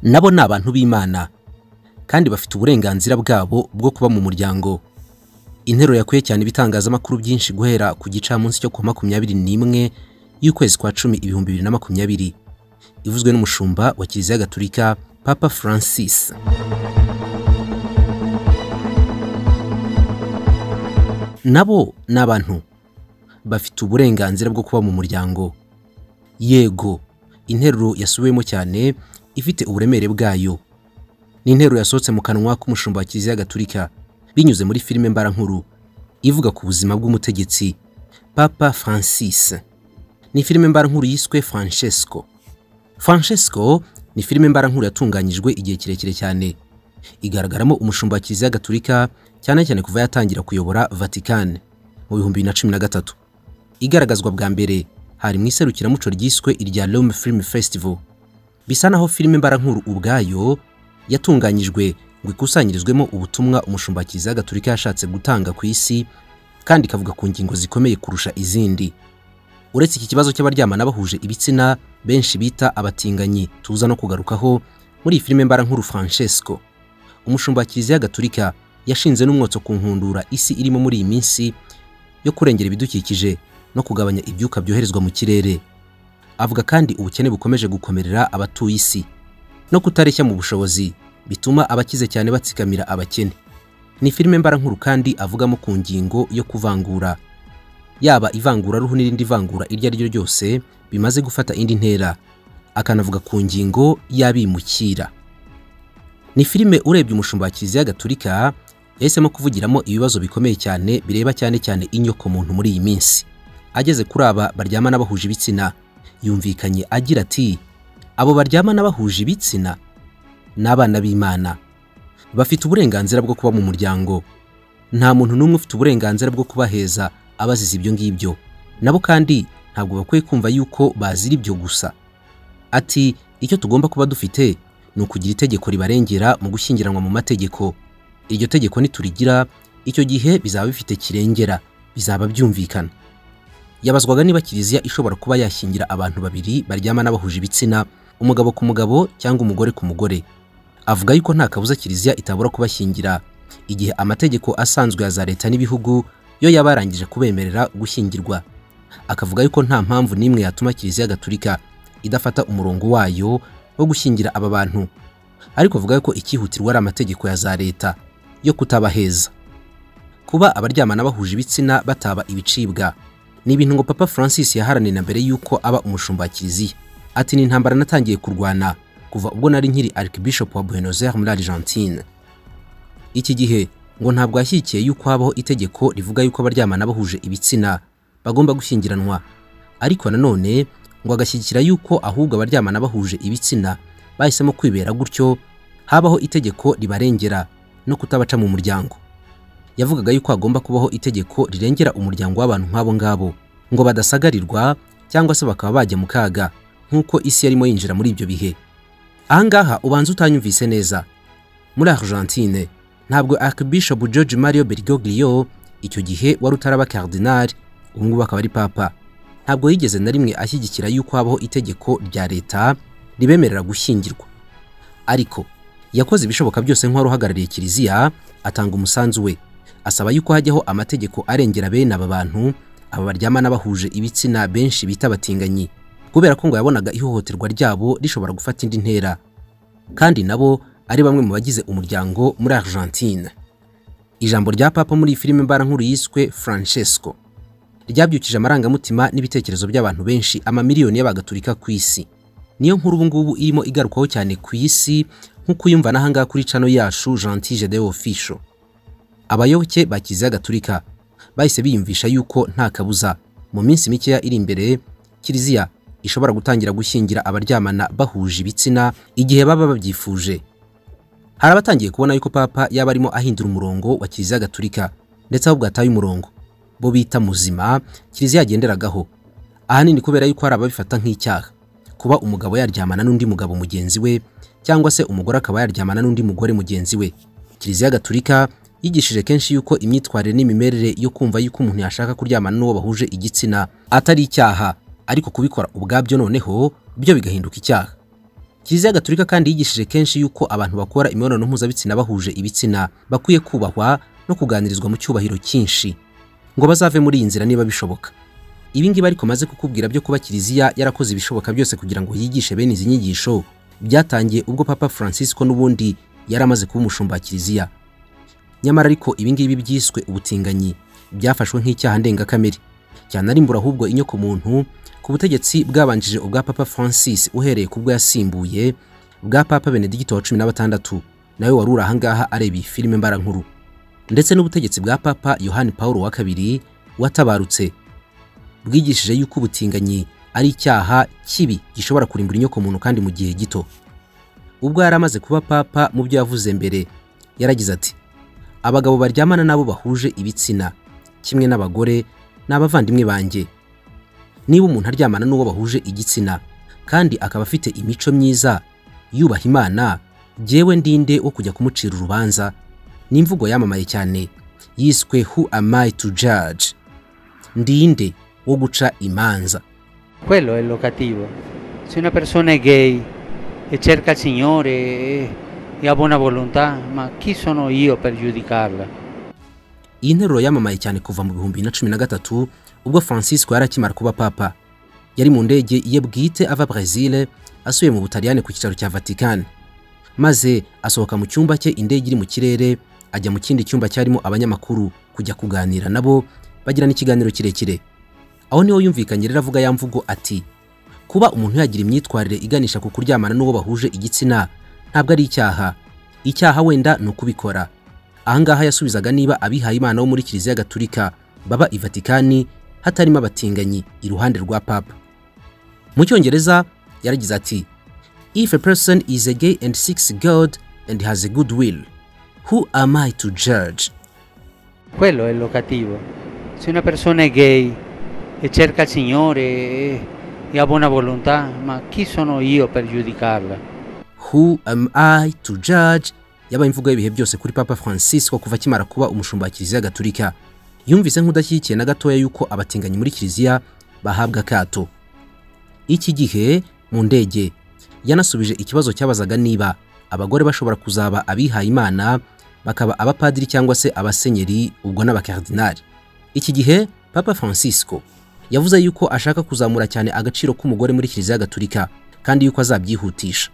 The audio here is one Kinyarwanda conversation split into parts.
nabo ni abantu b'imana kandi bafite uburenganzira bwabo bwo kuba mu muryango interuro yakuye cyane ibitangazamakuru byinshi guhera ku gicamunsi cyo ku wa makumyabiri n'imwe y'ukwezi kwa cumi ibihumbi bibiri na makumyabiri ivuzwe n'umushumba wa kiliziya gatulika papa francis nabo ni abantu bafite uburenganzira bwo kuba mu muryango yego interuro yasubiwemo cyane ifite uburemere bwayo ni interuro yasohotse mu kanwa k'umushumba wa kiliziya gatulika binyuze muri filime mbarankuru ivuga ku buzima bw'umutegetsi papa francis ni filime mbarankuru yiswe francesco francesco ni filime mbarankuru yatunganyijwe igihe kirekire cyane igaragaramo umushumba wa kiliziya gatulika cyane cyane kuva yatangira kuyobora vatican mu bihumbi bibiri na cumi na gatatu igaragazwa bwa mbere hari mu iserukiramuco ryiswe irya Rome Film Festival bisa naho filime mbarankuru ubwayo yatunganyijwe ngo ikusanyirizwemo ubutumwa umushumba wa kiliziya gatulika yashatse gutanga ku isi kandi ikavuga ku ngingo zikomeye kurusha izindi uretse iki kibazo cy'abaryamana bahuje ibitsina benshi bita abatinganyi tuza no kugarukaho muri iyi filime mbarankuru francesco umushumba wa kiliziya gatulika yashinze n'umwotso ku nkundura isi irimo muri iyi minsi yo kurengera ibidukikije no kugabanya ibyuka byoherezwa mu kirere avuga kandi ubukene bukomeje gukomerera abatuye isi no kutareshya mu bushobozi bituma abakize cyane batsikamira abakene ni filime mbarankuru kandi avugamo ku ngingo yo kuvangura yaba ivanguraruhu n'irindi vangura iryo ari ryo ryose bimaze gufata indi ntera akanavuga ku ngingo y'abimukira ni filime urebye umushumba wa kiliziya gatulika yahisemo kuvugiramo ibibazo bikomeye cyane bireba cyane cyane inyokomuntu muri iyi minsi ageze kuri aba baryamana bahuje ibitsina yumvikanye agira ati abo baryamana bahuje ibitsina ni abana b'imana bafite uburenganzira bwo kuba mu muryango nta muntu n'umwe ufite uburenganzira bwo kubaheza abazize ibyo ngibyo nabo kandi ntabwo bakwiye kumva yuko bazira ibyo gusa ati icyo tugomba kuba dufite ni ukugira itegeko ribarengera mu gushyingiranwa mu mategeko iryo tegeko niturigira icyo gihe bizaba bifite kirengera bizaba byumvikana yabazwaga niba kiliziya ishobora kuba yashyingira abantu babiri baryamana bahuje ibitsina umugabo ku mugabo cyangwa umugore ku mugore avuga yuko nta kabuza kiliziya itabura kubashyingira igihe amategeko asanzwe ya za leta n'ibihugu yo yaba yarangije kubemerera gushyingirwa akavuga yuko nta mpamvu n'imwe yatuma kiliziya gatulika idafata umurongo wayo wo gushyingira aba bantu ariko avuga yuko ikihutirwa ari amategeko ya za leta yo kutabaheza kuba abaryamana bahuje ibitsina bataba ibicibwa ni ibintu ngo papa francis yaharanira mbere y'uko aba umushumba wa kiliziya ati ni intambara natangiye kurwana kuva ubwo nari nkiri arikibishopu wa buenos aires muri argentine iki gihe ngo ntabwo yashyigikiye y'uko habaho itegeko rivuga y'uko abaryamana bahuje ibitsina bagomba gushyingiranwa ariko nanone ngo agashyigikira y'uko ahubwo abaryamana bahuje ibitsina bahisemo kwibera gutyo habaho itegeko ribarengera no kutabaca mu muryango yavugaga yuko hagomba kubaho itegeko rirengera umuryango w'abantu nk'abo ngabo ngo badasagarirwa cyangwa se bakaba bajya mu kaga nk'uko isi yarimo yinjira muri ibyo bihe ahangaha ubanza utanyumvise neza muri argentine ntabwo archbishop george mario bergoglio icyo gihe wari utaraba cardinal ubu ngubu akaba ari papa ntabwo yigeze na rimwe ashyigikira yuko habaho itegeko rya leta ribemerera gushyingirwa ariko yakoze ibishoboka byose nk'uwari uhagarariye kiliziya atanga umusanzu we asaba yuko hajyaho amategeko arengera bene aba bantu aba baryamana bahuje ibitsina benshi bita abatinganyi kubera ko ngo yabonaga ihohoterwa ryabo rishobora gufata indi ntera kandi nabo ari bamwe mu bagize umuryango muri argentine ijambo rya papa muri iyi filime mbarankuru yiswe francesco ryabyukije amarangamutima n'ibitekerezo by'abantu benshi amamiliyoni y'abagatulika ku isi niyo nkuru ubungubu irimo igarukwaho cyane ku isi nk'uko uyumva n'ahangaha kuri cano yacu gentil gedewo fisho abayoboke ba kiliziya gatulika bahise biyumvisha yuko nta kabuza mu minsi mikeya iri imbere kiliziya ishobora gutangira gushyingira abaryamana bahuje ibitsina igihe baba babyifuje hari abatangiye kubona yuko papa yaba arimo ahindura umurongo wa kiliziya gatulika ndetse ahubwo ataye umurongo bo bita muzima kiliziya yagenderagaho ahanini kubera yuko hari ababifata nk'icyaha kuba umugabo yaryamana n'undi mugabo mugenzi we cyangwa se umugore akaba yaryamana n'undi mugore mugenzi we kiliziya gatulika yigishije kenshi yuko imyitwarire n'imimerere yo kumva yuko umuntu yashaka kuryamana n'uwo bahuje igitsina atari icyaha ariko kubikora ubwabyo noneho byo bigahinduka icyaha kiliziya gaturika kandi yigishije kenshi yuko abantu bakora imibonano mpuzabitsina bahuje ibitsina bakwiye kubahwa no kuganirizwa mu cyubahiro cyinshi ngo bazave muri iyi nzira niba bishoboka ibi ngibi ariko maze kukubwira byo kuba kiliziya yarakoze ibishoboka byose kugira ngo yigishe bene izi nyigisho byatangiye ubwo papa francisco n'ubundi yari amaze kuba umushumba wa kiliziya nyamara ariko ibi ngibi byiswe ubutinganyi byafashwe nk'icyaha ndengakamere cyanarimbura ahubwo inyoko muntu ku butegetsi bwabanjije ubwa papa francis uhereye ku bwo yasimbuye bwa papa benedigito wa cumi na batandatu nawe wari uri ahangaha areba iyi filime mbarankuru ndetse n'ubutegetsi bwa papa yohani paul wa kabiri watabarutse bwigishije yuko ubutinganyi ari icyaha kibi gishobora kurimbura inyoko muntu kandi mu gihe gito ubwo yari amaze kuba papa mu byo yavuze mbere yaragize ati abagabo baryamana n'abo bahuje ibitsina kimwe n'abagore ni abavandimwe banjye niba umuntu aryamana n'uwo bahuje igitsina kandi akaba afite imico myiza yubaha imana jyewe ndinde wo kujya kumucira urubanza ni imvugo yamamaye cyane yiswe who am I to judge ndinde wo guca imanza Quello è lo cattivo. Se una persona è gay e cerca il Signore e, e ha buona volontà, ma chi sono io per giudicarla? iyi nteruro yamamaye cyane kuva mu bihumbi bibiri na cumi na gatatu ubwo francisco yari akimara kuba papa yari mu ndege ye bwite ava brezil asuye mu butaliyani ku cyicaro cya vatican maze asohoka mu cyumba cye indege iri mu kirere ajya mu kindi cyumba cyarimo abanyamakuru kujya kuganira nabo bagirana ikiganiro kirekire aho niho yumvikanye rero avuga ya mvugo ati kuba umuntu yagira imyitwarire iganisha ku kuryamana n'uwo bahuje igitsina ntabwo ari icyaha icyaha wenda ni ukubikora ahangaha yasubizaga niba abihaye imana bo muri kiliziya gaturika baba i vatikani hatarimo abatinganyi iruhande rwa papa mu cyongereza yaragize ati if a person is a gay and seeks god and has a good will who am i to judge Quello è lo cattivo. Se una persona è gay e cerca il Signore e, e ha buona volontà, ma chi sono io per giudicarla? who am i to judge yabaye imvugo y'ibihe byose kuri papa francisco kuva akimara kuba umushumba wa kiliziya gaturika yumvise nk'udashyigikiye na gatoya yuko abatinganyi muri kiliziya bahabwa akato iki gihe mu ndege yanasubije ikibazo cyabazaga niba abagore bashobora kuzaba abihaye imana bakaba abapadiri cyangwa se abasenyeri ubwo n'abakardinali iki gihe papa francisco yavuze yuko ashaka kuzamura cyane agaciro k'umugore muri kiliziya gaturika kandi yuko azabyihutisha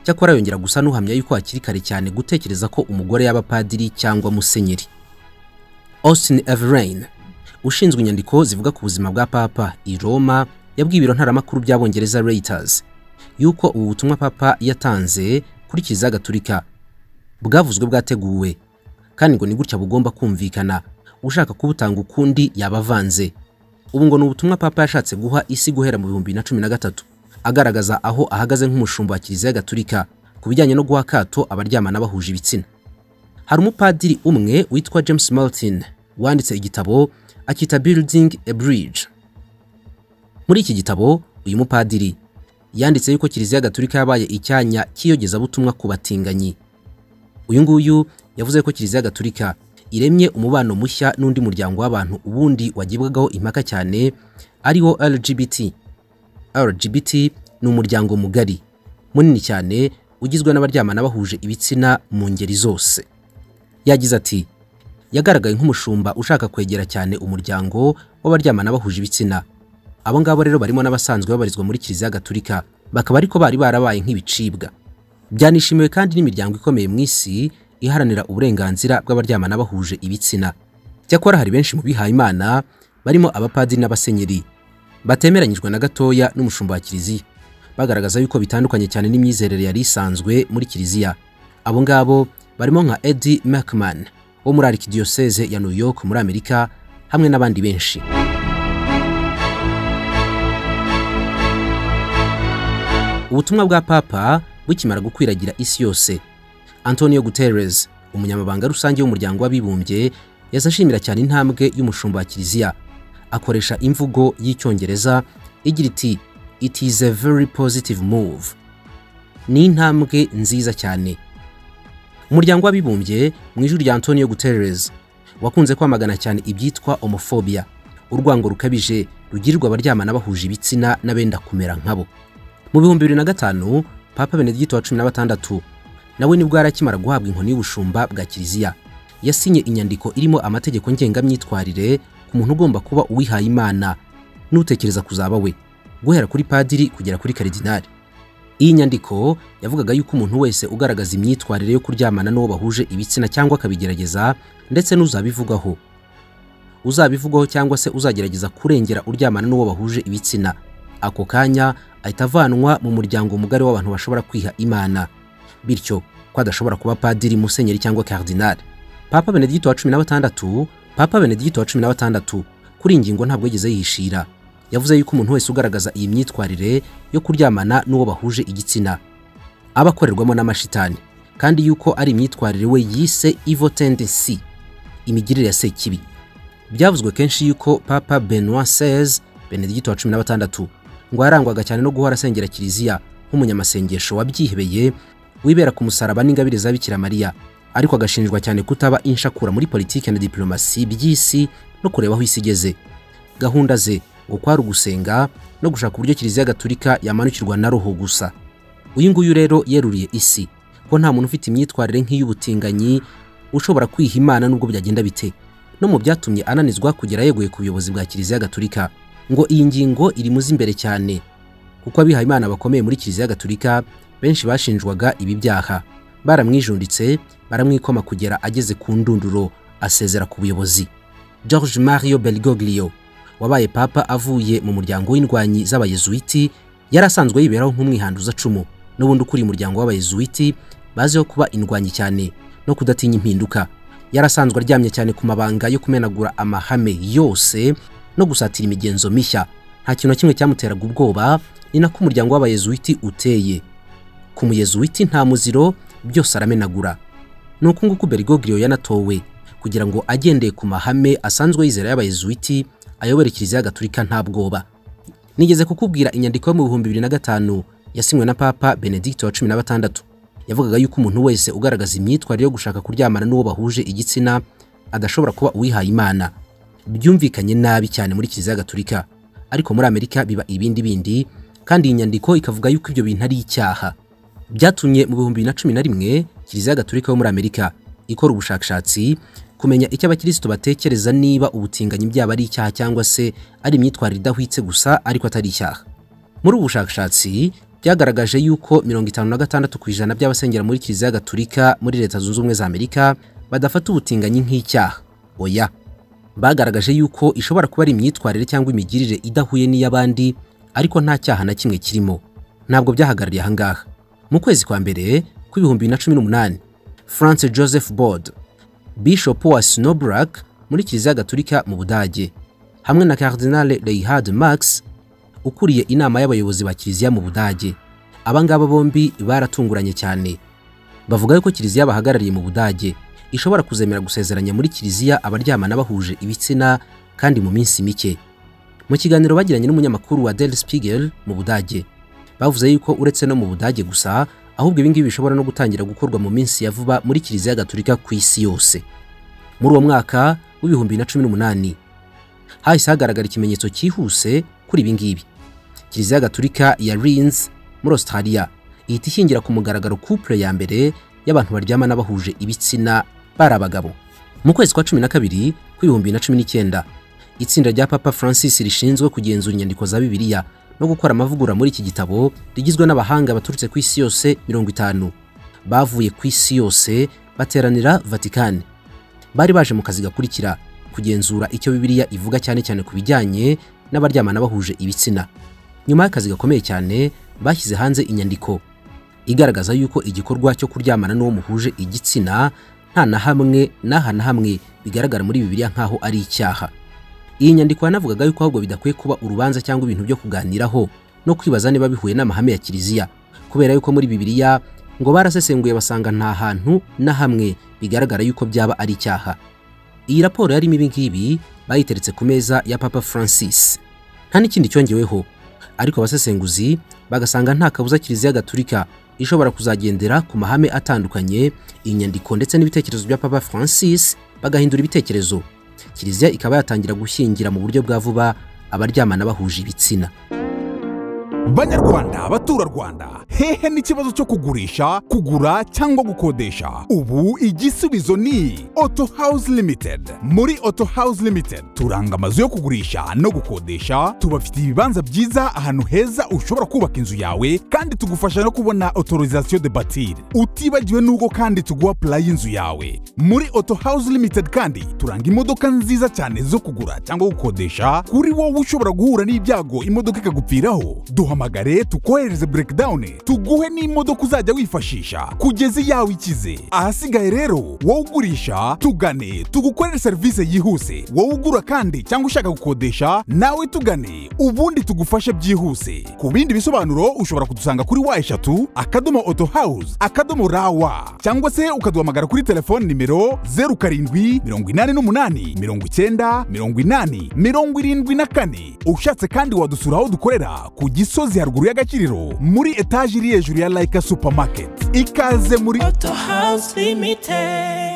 cyakora yongera gusa n'uhamya yuko hakiri kare cyane gutekereza ko umugore yaba padiri cyangwa musenyeri austin everain ushinzwe inyandiko zivuga ku buzima bwa papa i roma yabwiye ibiro ntaramakuru by'abongereza reuters yuko ubu butumwa papa yatanze kuri kiliziya gaturika bwavuzwe bwateguwe kandi ngo ni gutya bugomba kumvikana ushaka kubutanga ukundi yaba avanze ubu ngo ni ubutumwa papa yashatse guha isi guhera mu bihumbi bibiri na cumi na gatatu agaragaza aho ahagaze nk'umushumba wa kiliziya gaturika ku bijyanye no guha akato abaryamana bahuje ibitsina hari umupadiri umwe witwa james martin wanditse igitabo akita building a bridge muri iki gitabo uyu mupadiri yanditse yuko kiliziya gaturika yabaye icyanya cy'iyogezabutumwa ku batinganyi uyu nguyu yavuze ko kiliziya gaturika iremye umubano mushya n'undi muryango w'abantu ubundi wagibwagaho impaka cyane ariwo lgbt lgbt ni umuryango mugari munini cyane ugizwe n'abaryamana bahuje ibitsina mu ngeri zose yagize ati yagaragaye nk'umushumba ushaka kwegera cyane umuryango w'abaryamana bahuje ibitsina abo ngabo rero barimo n'abasanzwe babarizwa muri kiliziya gaturika bakaba ariko bari barabaye nk'ibicibwa byanishimiwe kandi n'imiryango ikomeye mu isi iharanira uburenganzira bw'abaryamana bahuje ibitsina cyakora hari benshi mu bihayimana barimo abapadiri n'abasenyeri batemeranyijwe na gatoya n'umushumba wa kiliziya bagaragaza yuko bitandukanye cyane n'imyizerere yari isanzwe muri kiliziya abo ngabo barimo nka edi mcman wo muri arikidiyoseze ya new york muri amerika hamwe n'abandi benshi ubutumwa bwa papa bukimara gukwiragira isi yose antonio guterres umunyamabanga rusange w'umuryango w'abibumbye yazashimira cyane intambwe y'umushumba wa kiliziya akoresha imvugo y'icyongereza igira iti it is a very positive move ni intambwe nziza cyane umuryango w'abibumbye mu ijwi rya antonio guterres wakunze kwamagana cyane ibyitwa homofobia urwango rukabije rugirirwa abaryamana bahuje ibitsina n'abenda kumera nkabo mu bihumbi bibiri na gatanu papa benedikito wa cumi na batandatu nawe nibwo yari akimara guhabwa inkoni y'ubushumba bwa kiliziya yasinye inyandiko irimo amategeko ngengamyitwarire ku muntu ugomba kuba uwihaye imana n'utekereza kuzaba we guhera kuri padiri kugera kuri karidinali iyi nyandiko yavugaga yuko umuntu wese ugaragaza imyitwarire yo kuryamana n'uwo bahuje ibitsina cyangwa akabigerageza ndetse n'uzabivugaho uzabivugaho cyangwa se uzagerageza kurengera uryamana n'uwo bahuje ibitsina ako kanya ahita avanwa mu muryango mugari w'abantu bashobora kwiha imana bityo ko adashobora kuba padiri musenyeri cyangwa karidinali papa benedikito wa cumi na batandatu papa benedikito wa cumi na batandatu kuri iyi ngingo ntabwo yigeze yihishira yavuze yuko umuntu wese ugaragaza iyi myitwarire yo kuryamana n'uwo bahuje igitsina aba akorerwamo n'amashitani kandi yuko ari imyitwarire we yise ivo tendency imigirire ya sekibi byavuzwe kenshi yuko papa benoit seize benedikito wa cumi na batandatu ngo yarangwaga cyane no guhora asengera kiliziya nk'umunyamasengesho wabyihebeye wibera ku musaraba n'ingabire za bikira mariya ariko agashinjwa cyane kutaba inshakura muri politiki na diplomasi by'isi no kureba aho isi igeze gahunda ze ngo kwari ugusenga no gushaka uburyo kiliziya gatulika yamanukirwa na roho gusa uyu nguyu rero yeruriye isi ko nta muntu ufite imyitwarire nk'iy'ubutinganyi ushobora kwiha imana n'ubwo byagenda bite no mu byatumye ananizwa kugera yeguye ku buyobozi bwa kiliziya gatulika ngo iyi ngingo iri muzi imbere cyane kuko abihaye imana bakomeye muri kiliziya gatulika benshi bashinjwaga ibi byaha baramwijunditse baramwikoma kugera ageze ku ndunduro asezera ku buyobozi george mario belgoglio wabaye papa avuye mu muryango w'indwanyi z'abayezuwiti yari asanzwe yiberaho nk'umwihanduza cumu n'ubundi ukuriye umuryango w'abayezuwiti baziho kuba indwanyi cyane no kudatinya impinduka yari asanzwe aryamye cyane ku mabanga yo kumenagura amahame yose no gusatira imigenzo mishya nta kintu na kimwe cyamuteraga ubwoba ni nako umuryango w'abayezuwiti uteye ku muyezuwiti nta muziro byose aramenagura ni uku nguku berigogiriyo yanatowe kugira ngo agendeye ku mahame asanzwe yizera y'abayezuwiti ayobora kiliziya gatulika nta bwoba nigeze kukubwira inyandiko yo mu bihumbi bibiri na gatanu yasinywe na papa benedikito wa cumi na batandatu yavugaga yuko umuntu wese ugaragaza imyitwarire yo gushaka kuryamana n'uwo bahuje igitsina adashobora kuba uwihaye imana byumvikanye nabi cyane muri kiliziya gatulika ariko muri amerika biba ibindi bindi kandi iyi nyandiko ikavuga yuko ibyo bintu ari icyaha byatumye mu bihumbi bibiri na cumi na rimwe kiliziya gatulika yo muri amerika ikora ubushakashatsi kumenya icyo abakirisitu batekereza niba ubutinganyi byaba ari icyaha cyangwa se ari imyitwarire idahwitse gusa ariko atari icyaha muri ubu bushakashatsi byagaragaje yuko mirongo itanu na gatandatu ku ijana by'abasengera muri kiliziya gatulika muri leta zunze ubumwe za amerika badafata ubutinganyi nk'icyaha oya bagaragaje yuko ishobora kuba ari imyitwarire cyangwa imigirire idahuye n'iy'abandi ariko nta cyaha na kimwe kirimo ntabwo byahagarariye ahangaha mu kwezi kwa mbere kw'ibihumbi bibiri na cumi n'umunani france joseph board bishop wa snowbrak muri kiliziya gatulika mu budage hamwe na cardinal reinhard max ukuriye inama y'abayobozi ba kiliziya mu budage aba ngaba bombi baratunguranye cyane bavuga yuko kiliziya bahagarariye mu budage ishobora kuzemera gusezeranya muri kiliziya abaryamana bahuje ibitsina kandi mu minsi mike mu kiganiro bagiranye n'umunyamakuru wa Der Spiegel mu budage bavuze yuko uretse no mu budage gusa ahubwo ibingibi bishobora no gutangira gukorwa mu minsi ya vuba muri kiliziya gatulika ku isi yose muri uwo mwaka w'ibihumbi na cumi n'umunani hahise hagaragara ikimenyetso cyihuse kuri ibingibi kiliziya gatulika ya rins muri australia ihita ishyingira ku mugaragaro couple ya mbere y'abantu baryamana bahuje ibitsina bari abagabo mu kwezi kwa cumi na kabiri kw'ibihumbi na cumi n'icyenda itsinda rya papa francis rishinzwe kugenzura inyandiko za bibiliya no gukora amavugura muri iki gitabo rigizwe n'abahanga baturutse ku isi yose mirongo itanu bavuye ku isi yose bateranira vatikani bari baje mu kazi gakurikira kugenzura icyo bibiliya ivuga cyane cyane ku bijyanye n'abaryamana bahuje ibitsina nyuma y'akazi gakomeye cyane bashyize hanze inyandiko igaragaza yuko igikorwa cyo kuryamana n'uwo muhuje igitsina nta na hamwe n'aha na hamwe bigaragara muri bibiliya nk'aho ari icyaha iyi nyandiko yanavugaga yuko ahubwo bidakwiye kuba urubanza cyangwa ibintu byo kuganiraho no kwibaza niba bihuye n'amahame ya kiliziya kubera yuko muri bibiliya ngo barasesenguye basanga nta hantu na hamwe bigaragara yuko byaba ari icyaha iyi raporo yarimo ibi ngibi bayiteretse ku meza ya papa francis nta n'ikindi cyongeweho ariko abasesenguzi bagasanga nta kabuza kiliziya gatulika ishobora kuzagendera ku mahame atandukanye inyandiko ndetse n'ibitekerezo bya papa francis bagahindura ibitekerezo kiliziya ikaba yatangira gushyingira mu buryo bwa vuba abaryamana bahuje ibitsina banyarwanda abaturarwanda hehe n'ikibazo cyo kugurisha kugura cyangwa gukodesha ubu igisubizo ni auto house limited muri auto house limited turanga amazu yo kugurisha no gukodesha tubafitiye ibibanza byiza ahantu heza ushobora kubaka inzu yawe kandi tugufasha no kubona autorisation de batir utibagiwe n'ubwo kandi tuguha pulayi y'inzu yawe muri auto house limited kandi turanga imodoka nziza cyane zo kugura cyangwa gukodesha kuri wowe ushobora guhura n'ibyago imodoka ikagupfiraho duhamagare tukohereze breakdown tuguhe n'imodoka uzajya wifashisha kugeza iyawe ikize ahasigaye rero wowe ugurisha tugane tugukorere serivisi yihuse wowe ugura kandi cyangwa ushaka gukodesha nawe tugane ubundi tugufashe byihuse ku bindi bisobanuro ushobora kudusanga kuri wa eshatu akadomo auto house akadomo rawa cyangwa se ukaduhamagara kuri telefone nimero 07 karindwi mirongo inani n'umunani mirongo icyenda mirongo inani mirongo irindwi na kane ushatse kandi wadusura aho dukorera ku gisozi haruguru y'agaciriro muri etaje iri hejuru ya layika supamaketi ikaze muri Auto House Limited.